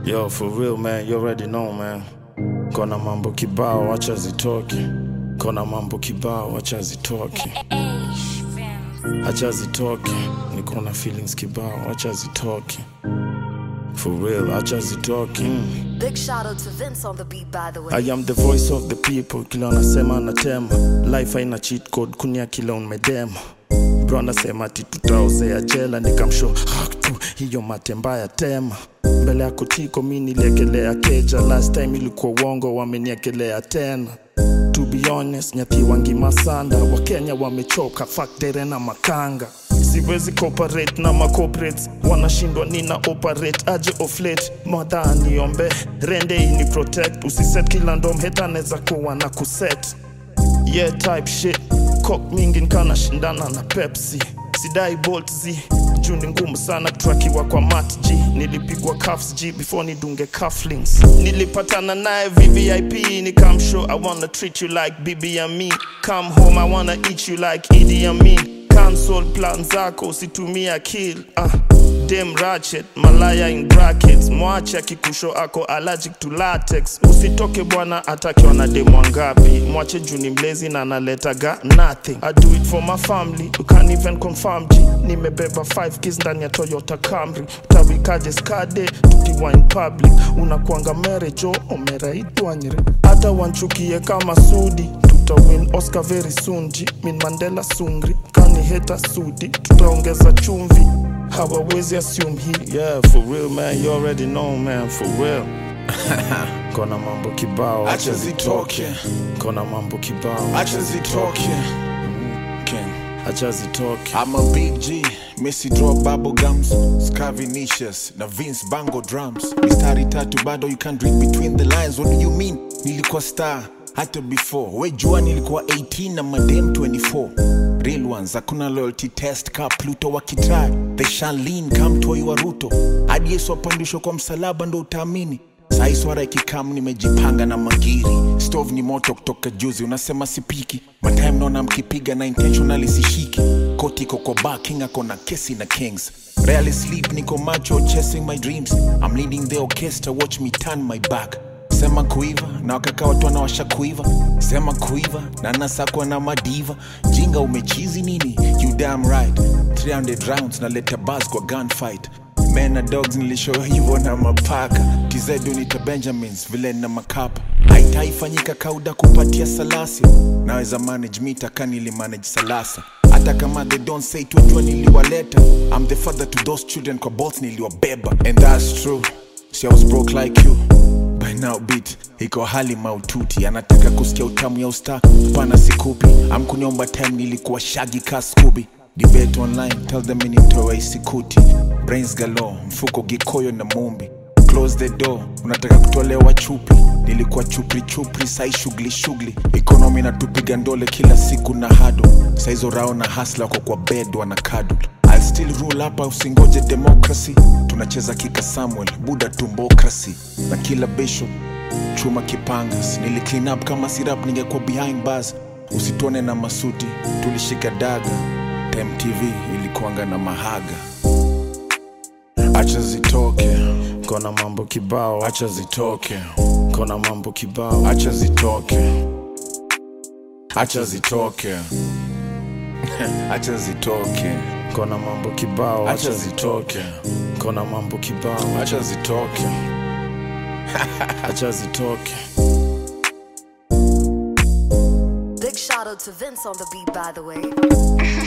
Yo, for real man, you already know man. Kona mambo kibao, acha zitoke. Kona mambo kibao, acha zitoke. Acha zitoke. Niko na feelings kibao, acha zitoke. For real, acha zitoke. Mm. Big shout out to Vince on the beat, by the way. I am the voice of the people, kila unasema natema. Life haina cheat code, kunia kila unmedema. Bro anasema ati tutaozea jela, nikamsho hak tu hiyo matemba ya tema. Mbele ya kotiko mi niliekelea keja, last time ilikuwa uongo, wameniekelea tena. To be honest, nyati wangi masanda, wakenya wamechoka, fuck dere na makanga siwezi cooperate na macorporates wanashindwa nina operate aje of late madha niombe rende ini protect usiset kila ndom heta neza kuwa na kuset yeah type shit cock mingi nkana shindana na pepsi sidai bolt z juu ni ngumu sana kutrakiwa kwa mat g nilipigwa cuffs g before nidunge cufflinks nilipatana naye vvip nikamshow i wanna treat you like bibi and me come home i wanna eat you like idi amin cancel plan zako usitumie akil ah, dem ratchet malaya in brackets mwache akikusho ako allergic to latex usitoke bwana atakiwa na demu wangapi mwache juu ni mlezi na analetaga nothing i do it for my family you can't even confirm g nimebeba 5 kids ndani ya toyota camry utawikaje skade tukiwa in public unakwanga merejo omeraitwanyre hata wanchukie kama sudi tutawin oscar very soon ji min mandela sungri kani heta sudi tutaongeza chumvi hawawezi assume hii yeah for real man you already know man for real kona mambo kibao Acha zitoke. kona mambo kibao Acha zitoke. King. acha zitoke I'm a big G, Messi draw bubble gums, Scavinicius na Vince Bango drums. Mistari tatu bado you can't read between the lines. What do you mean? Nilikuwa star hata before. We jua nilikuwa 18 na madem 24. Real ones, hakuna loyalty test ka Pluto wakitry. They shall lean come toi wa Ruto. Hadi Yesu apandishwa kwa msalaba ndo utaamini. Sai swara ikikam nimejipanga na magiri stove ni moto kutoka juzi unasema sipiki matime naona mkipiga na intentionally sishiki koti iko kwa bar king ako na kesi na kings rarely sleep niko macho chasing my dreams i'm leading the orchestra watch me turn my back sema kuiva na wakaka watu wanawasha kuiva sema kuiva na nasakwa na madiva jinga umechizi nini you damn right 300 rounds naleta bas kwa gunfight men na dogs nilishow hivyo na mapaka tizedu nita benjamins vile na makapa haitaifanyika kauda kupatia salasi naweza manage mita kanili manage salasa hata kama they don't say twejua niliwaleta i'm the father to those children kwa both niliwabeba and that's true See, I was broke like you by now beat iko hali maututi anataka kusikia utamu ya usta pana sikupi amkuniomba time nilikuwa shagi ka skubi debate online tell them initoa isikuti brains galo mfuko gikoyo na mumbi close the door unataka kutolewa chupi nilikuwa chupri chupri sai shughuli shughuli ekonomi natupiga ndole kila siku na hado saizo rao na hasla kwa kwa bed wana kadul I'll still rule hapa usingoje democracy tunacheza kika samuel buda tumbokrasi na kila bishop chuma kipangas nili clean up kama sirap ningekuwa behind bars usituone na masuti tulishika daga time tv ilikuanga na mahaga acha zitoke kona mambo kibao acha zitoke kona mambo kibao acha zitoke acha zitoke acha zitoke kona mambo kibao Acha acha zitoke kona mambo kibao acha zitoke acha zitoke Big shout out to Vince on the beat, by the way.